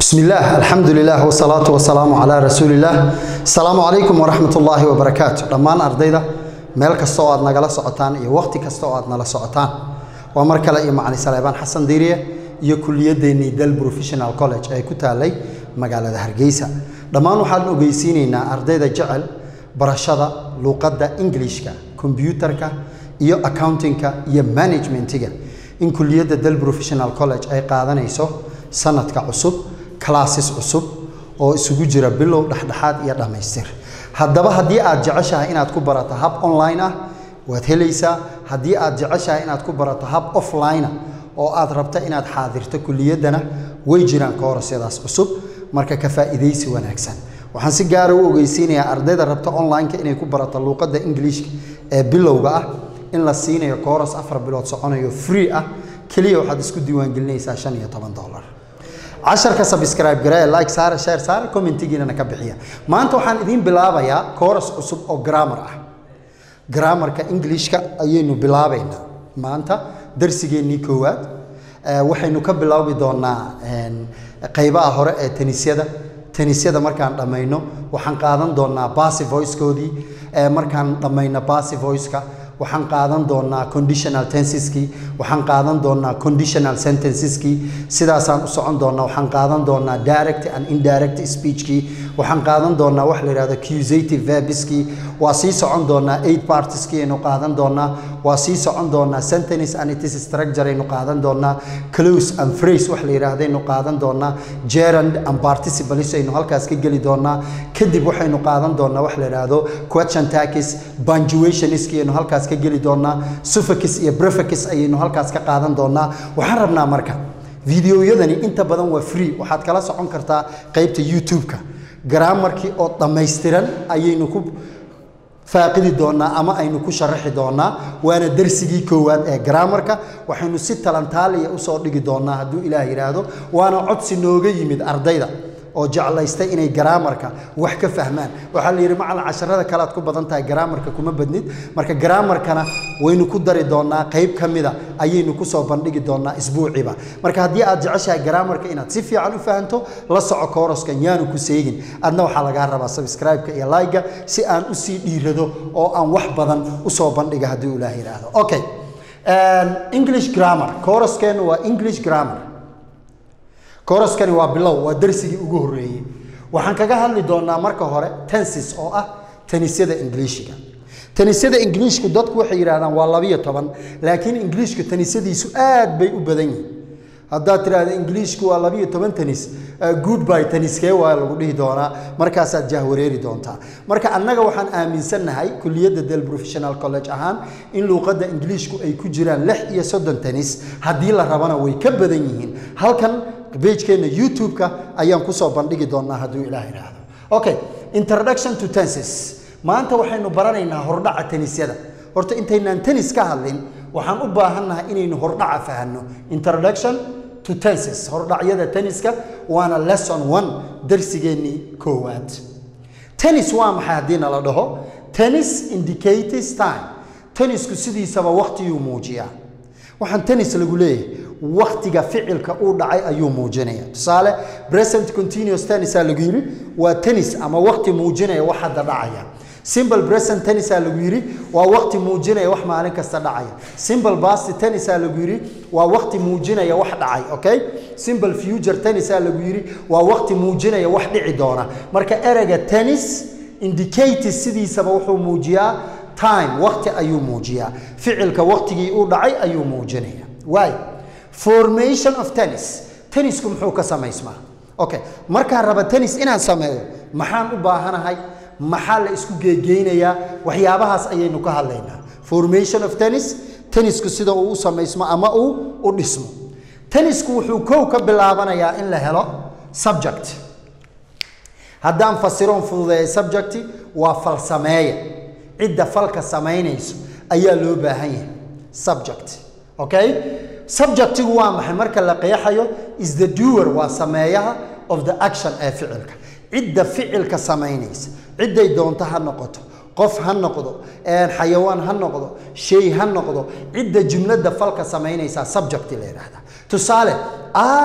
بسم الله الحمد لله والصلاة والسلام على رسول الله السلام عليكم ورحمة الله وبركاته دمان أرديدا meel kasta oo aad nagala socotaan iyo waqti kasta oo aad nala socotaan waa mar kale iyo macali saleebaan xasan diiriye iyo kuliyadeennii dal professional college ee ku taalay magaalada hargeysa dhammaan waxaan ogeysiinaynaa ardayda jecel barashada luuqadda ingilishka kombyuutarka iyo accountingka iyo managementiga in kuliyadda dal professional college ay qaadanayso sanadka cusub classes cusub oo isugu jira bilow dhexdhexaad iyo dhammaystir haddaba haddii aad jeceshahay inaad ku barato hab online ah waad helaysaa haddii aad jeceshahay inaad ku barato hab offline ah oo aad rabta inaad xaadirto kuliyaddana way jiraan koorasyadaas cusub marka ka faa'iidaysi wanaagsan waxaan si gaara u ogeysiinayaa ardayda rabta online-ka inay ku barato luuqadda ingiliishka ee bilowga ah in la siinayo kooras afar bilood soconayo free ah keliya waxaad isku diiwaangelinaysaa shan iyo toban dollar casharka subscribe garee like saare share saare commentigiinana ka bixiya maanta waxaan idiin bilaabayaa kooras cusub oo grammar ah grammarka englishka ayaynu bilaabaynaa maanta darsigeennii koowaad waxaynu ka bilaabi doonaa qaybaha hore ee tanisyada tanisyada markaan dhammayno waxaan qaadan doonaa basy voicekoodii markaan dhammayno basy voiceka waxaan qaadan doonaa conditional tenseski waxaan qaadan doonaa conditional sentenceski sidaasaan u socon doonaa waxaan qaadan doonaa direct and indirect speechkii waxaan qaadan doonaa wax la yidhahdo accusative verbiski waa sii socon doonaa eight partiski aynu qaadan doonaa waa sii socon doonaa sentence and its structure aynu qaadan doonaa close and phrase wax la yidhaahdo aynu qaadan doonaa gerund and participles aynu halkaas ka geli doonaa kadib waxaynu qaadan doonaa wax la yidhaahdo question takis punctuationiski aynu halkaas ka geli doonaa suffix iyo prefix ayaynu halkaas ka qaadan doonaa waxaan rabnaa marka videoyadani inta badan waa free waxaad kala socon kartaa qaybta youtube-ka grammarkii oo dhammaystiran ayaynu ku faaqidi doonaa ama aynu ku sharaxi doonaa waana darsigii koowaad ee grammarka waxaynu si talantaaliya usoo dhigi doonaa hadduu ilaah yidhaahdo waana codsi nooga yimid ardayda oo jeclaystay inay garaamarka wax ka fahmaan waxaa la yidhi macalin casharada kale aad ku badan tahay garaamarka kuma badnid marka garaamarkana waynu ku dari doonaa qayb ka mida ayaynu kusoo bandhigi doonaa isbuuciba marka haddii aad jeceshahay garaamarka inaad si fiican u fahanto la soco kooraskan yaanu ku seegin adna waxaa lagaa rabaa subscribe-ka iyo like-ga si aan usii dhiirado oo aan wax badan usoo bandhiga haddii ilaah yidhaahdo okay english grammar kooraskeenu waa english grammar kooraskani waa bilow waa darsigii ugu horreeyey waxaan kaga hadli doonaa marka hore tensis oo ah tanisyada ingiliishiga tanisyada ingiliishku dadku waxay yidhahdaan waa labiyo toban laakiin ingiliishka tanisyadiisu aad bay u badan yihin haddaad tidhaahda ingiliishku waa labiyo toban tanis goodby taniskee waa lagu dhihi doonaa markaasaad jahwareeri doontaa marka annaga waxaan aaminsannahay kuliyadda del professional college ahaan in luuqadda ingiliishku ay ku jiraan lix iyo soddon tanis haddii la rabana way ka badan yihiin halkan bejkeenna youtube-ka ayaan kusoo bandhigi doonaa hadduu ilaah idhaahdo okay introduction to tenses maanta waxaynu baranaynaa hordhaca tanisyada horta intaynaan tenis ka hadlin waxaan u baahannahay inaynu hordhaca fahanno introduction to tenses hordhacyada teniska waana lesson one darsigeennii koowaad tennis waa maxay haddii nala dhaho tennis indicates time tennisku sidiisaba waqtiyuu muujiyaa waxaan tennis lagu leeyahay waktiga ficilka uu dhacay ayuu muujinaya tusaale present continuous tennisaa lagu yidhi waa tennis ama wakti muujinaya wax hadda dhacaya simple present tennisaa lagu yidhi waa wakti muujinaya wax maalin kasta dhacaya simple past tennisaa lagu yidhi waa wakti muujinaya wax dhacay okay simple future tennisaa lagu yidhi waa wakti muujinaya wax dhici doona marka ereyga tennis indicates sidiisaba wuxuu muujiyaa time wakti ayuu muujiyaa ficilka waktigii uu dhacay ayuu muujinaya waay formation of tennis tennisku muxuu ka samaysmaa okay markaan raba tennis inaan sameeyo maxaan u baahanahay maxaa la isku geegeynayaa waxyaabahaas ayaynu ka hadlaynaa formation of tennis tennisku sida uu u samaysmo ama uu u dhismo tennisku wuxuu kow ka bilaabanayaa in la helo subject haddaan fasiroon fududeeya subjecti waa falsameeya cidda falka samaynayso ayaa loo baahan yahay subject okay subjectigu waa maxay marka la qeexayo is the doer waa sameeyaha of the action ee ficilka cidda ficilka samaynaysa cidday doonto ha noqoto qof ha noqdo xayawaan ha noqdo shay ha noqdo cidda jumladda falka samaynaysaa subject la yidhaahdaa tusaale i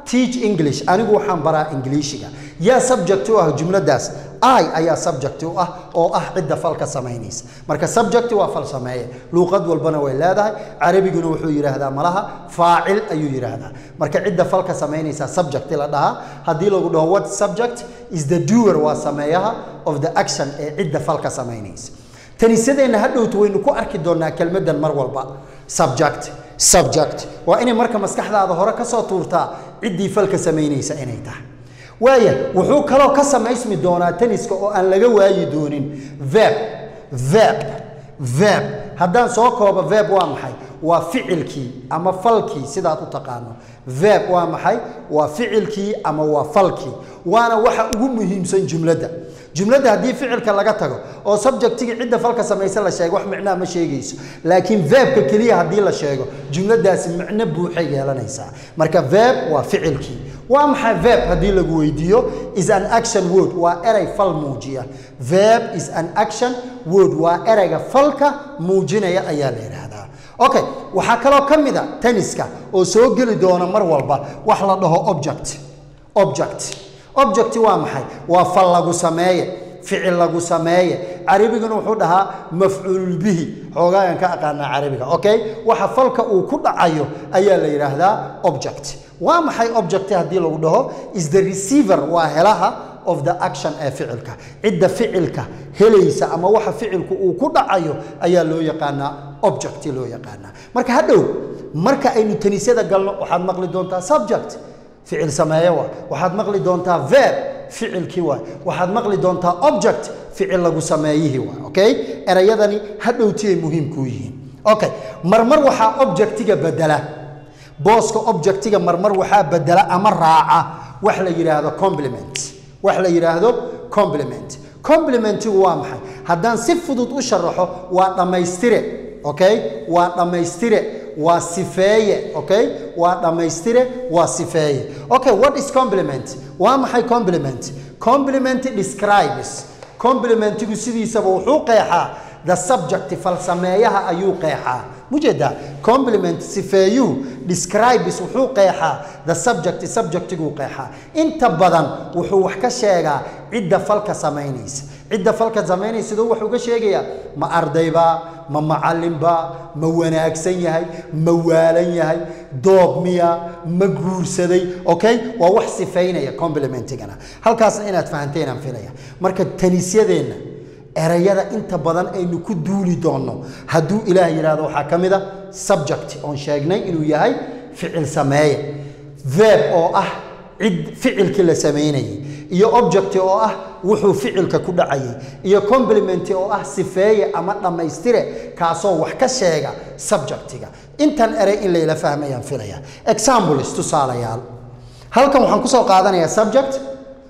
teach english anigu waxaan baraa ingiliishiga yaa subject u ah jumladaas i ayaa subject u ah oo ah cidda falka samaynaysa marka subject waa fal sameeye luuqad walbana way leedahay carabiguna wuxuu yidhaahdaa malaha faacil ayuu yidhaahdaa marka cidda falka samaynaysa subject la dhahaa haddii lagu dhaho what subject is the doer waa sameeyaha of the action ee cidda falka samaynaysa tanisadeenna hadhowtu waynu ku arki doonaa kelmaddan mar walba subject subject waa inay marka maskaxdaada hore ka soo tuurtaa ciddii falka samaynaysa inay tahay waaya wuxuu kaloo ka samaysmi doonaa taniska oo aan laga waayi doonin verb verb verb haddaan soo koobo verb waa maxay waa ficilkii ama falkii sidaad u taqaano verb waa maxay waa ficilkii ama waa falkii waana waxa ugu muhiimsan jumladda jumladda haddii ficilka laga tago oo subjectigii cidda falka samaysa la sheego wax micnaha ma sheegayso laakiin verbka keliya haddii la sheego jumladaasi micno buuxay yeelanaysaa marka verb waa ficilkii waa maxay verb haddii lagu weydiiyo is an action word waa erey fal muujiya verb is an action word waa ereyga falka muujinaya ayaa la yidhaahdaa okay waxaa kaloo ka mid a taniska oo soo geli doona mar walba wax la dhaho object object object waa maxay waa fal lagu sameeye ficil lagu sameeye carabiguna wuxuu dhahaa mafcuul bihi xoogaagan ka aqaanaa carabiga okay waxa falka uu ku dhacayo ayaa la yidhaahdaa object waa maxay object haddii lagu dhaho is the receiver waa helaha of the action ee ficilka cidda ficilka helaysa ama waxa ficilku uu ku dhacayo ayaa loo yaqaanaa object loo yaqaanaa marka hadhow marka aynu tanisyada galno waxaad maqli doontaa subject ficil sameeye waa waxaad maqli doontaa verb ficilkii waay waxaad maqli doontaa object ficil lagu sameeyihii waay okay erayadani hadhowtiyay muhiim kuu yihiin okay marmar waxaa objectiga bedela booska objectiga marmar waxaa bedela ama raaca wax la yidhaahdo compliment wax la yidhaahdo compliment complimentigu waa maxay haddaan si fudud u sharaxo waa dhammaystire okay waa dhammaystire waa sifeeye okay waa dhammaystire waa sifeeye okay what is compliment waa maxay compliment compliment describes complimentigu sidiisaba wuxuu qeexaa the subject falsameeyaha ayuu qeexaa mujeedaa compliment sifeeyuhu describes wuxuu qeexaa the subject subjectiguu qeexaa inta badan wuxuu wax ka sheegaa cidda falka samaynaysa cidda falka samaynaysa siduu wax uga sheegayaa ma ardayba ma macallinba ma wanaagsan yahay ma waalan yahay doob miya ma guursaday okay waa wax sifaynaya complimentigana halkaasna inaad fahanteen filaya marka tanisyadeenna erayada inta badan aynu ku duuli doonno hadduu ilaah yidhaahdo waxaa ka mid a subject oon sheegnay inuu yahay ficil sameeye verb oo ah cid ficilkii la samaynayay iyo object oo ah wuxuu ficilka ku dhacayay iyo compliment oo ah sifeeye ama dhammaystire kaasoo wax ka sheega subjectiga intan erey in layla fahmayaan filaya examples tusaalayaal halkan waxaan kusoo qaadanayaa subject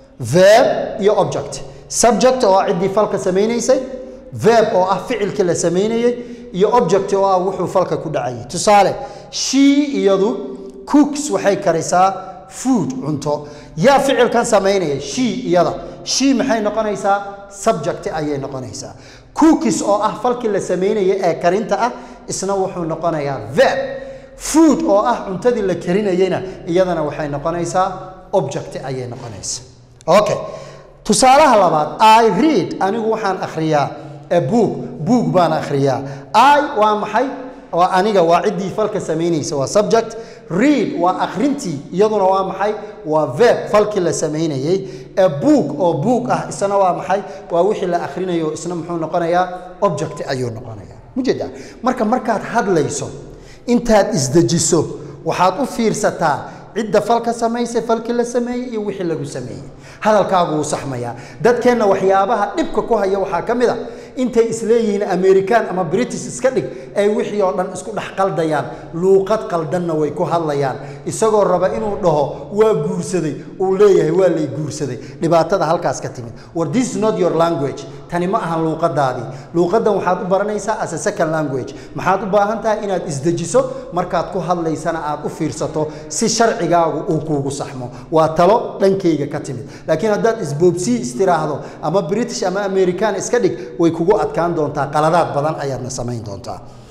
verb iyo object subject oo ah ciddii falka samaynaysay verb oo ah ficilkii la samaynayay iyo object oo ah wuxuu falka ku dhacayay tusaale she iyadu cooks waxay karisaa food cunto yaa ficilkan samaynaya she iyada she maxay noqonaysaa subject ayay noqonaysaa cookies oo ah falkii la samaynaya ee karinta ah isna wuxuu noqonayaa verb food oo ah cuntadii la karinayena iyadana waxay noqonaysaa object ayay noqonaysaa okay tusaalaha labaad i read anigu waxaan akhriyaa a book book baan akhriyaa i waa maxay waa aniga waa ciddii falka samaynaysa waa subject read waa akhrintii iyaduna waa maxay waa verb falkii la samaynayay a book oo book ah isna waa maxay waa wixii la akhrinayo isna muxuu noqonayaa object ayuu noqonayaa mujeeda marka markaad hadlayso intaad isdejiso waxaad u fiirsataa cidda falka samaysay falkii la sameeyey iyo wixii lagu sameeyey hadalkaagu wuu saxmayaa dadkeenna waxyaabaha dhibka ku haya waxaa ka mid a intay isleeyihiin american ama british iska dhig ay wixii oo dhan isku dhex qaldayaan luuqad qaldanna way ku hadlayaan isagoo raba inuu dhaho waa guursaday uu leeyahay waa lay guursaday dhibaatada halkaas ka timid war this is not your language tani ma ahan luuqadaadii luuqadan waxaad u baranaysaa as a second language maxaad u baahan tahay inaad isdejiso markaad ku hadlaysana aad u fiirsato si sharcigaagu uu kuugu saxmo waa talo dhankayga ka timid laakiin haddaad isboobsii istiraahdo ama british ama american iska dhig way kugu adkaan doontaa qaladaad badan ayaadna samayn doontaa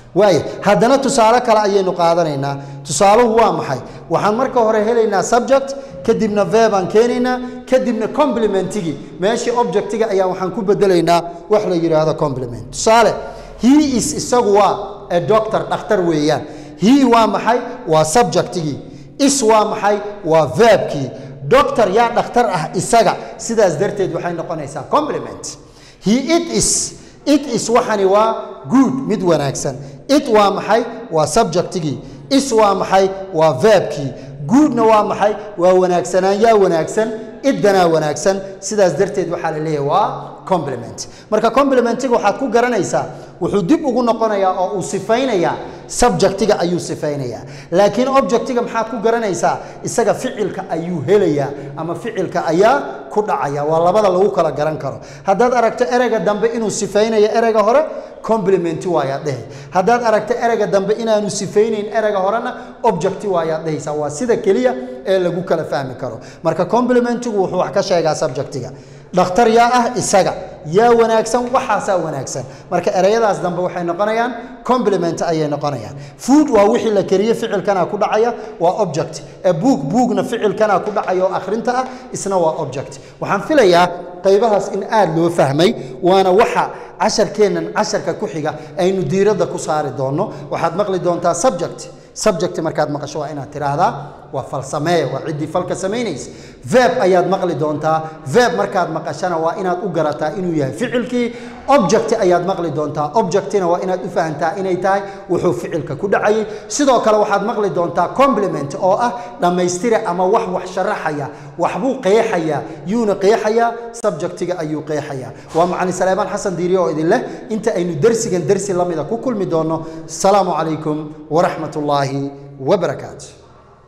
waaya haddana tusaale kale ayaynu qaadanaynaa tusaaluhu waa maxay waxaan marka hore helaynaa subject kadibna verbaan keenaynaa kadibna complimentigii meeshii objectiga ayaa waxaan ku bedelaynaa wax la yidhaahdo compliment tusaale he is isagu waa a doctor dhakhtar weeyaan he waa maxay waa subjectigii is waa maxay waa verbkii doctor yaa dhakhtar ah isaga sidaas darteed waxay noqonaysaa compliment he it is it is waxani waa good mid wanaagsan it waa maxay waa subjectigii is waa maxay waa verbkii goodna waa maxay waa wanaagsanaan yaa wanaagsan iddanaa wanaagsan sidaas darteed waxaa la leeyahay waa compliment marka complimentiga waxaad ku garanaysaa wuxuu dib ugu noqonayaa oo uu sifaynayaa subjectiga ayuu sifaynayaa laakiin objectiga maxaad ku garanaysaa isaga ficilka ayuu helayaa ama ficilka ayaa ku dhacaya waa labada lagu kala garan karo haddaad aragto ereyga dambe inuu sifaynayo ereyga hore complimenti waayaad dhehe haddaad aragto ereyga dambe inaanu sifaynayn ereyga horena objecti waayaad dhehaysaa waa sida keliya ee lagu kala fahmi karo marka complimentigu wuxuu wax ka sheegaa subjectiga dhakhtar yaa ah isaga yaa wanaagsan waxaasaa wanaagsan marka ereyadaas dambe waxay noqonayaan compliment ayay noqonayaan food waa wixii la kariye ficilkana ku dhacaya waa object ee buug buugna ficilkana ku dhacaya oo akhrinta ah isna waa object waxaan filayaa qaybahaas in aad loo fahmay waana waxa casharkeennan casharka ku xiga aynu diiradda ku saari doonno waxaad maqli doontaa subject subject markaad maqasho waa inaad tiraahdaa waa falsamee waa ciddii falka samaynaysa verb ayaad maqli doontaa verb markaad maqashana waa inaad u garataa inuu yahay ficilkii object ayaad maqli doontaa objectina waa inaad u fahantaa inay tahay wuxuu ficilka ku dhacayay sidoo kale waxaad maqli doontaa compliment oo ah dhammaystira ama wax wax sharaxaya waxbuu qeexayaa yuuna qeexayaa subjectiga ayuu qeexayaa waa macalin saleebaan xasan diiriye oo idin leh inta aynu dersigan dersi lamida ku kulmi doonno asalaamu calaykum waraxmat ullaahi wabarakaatu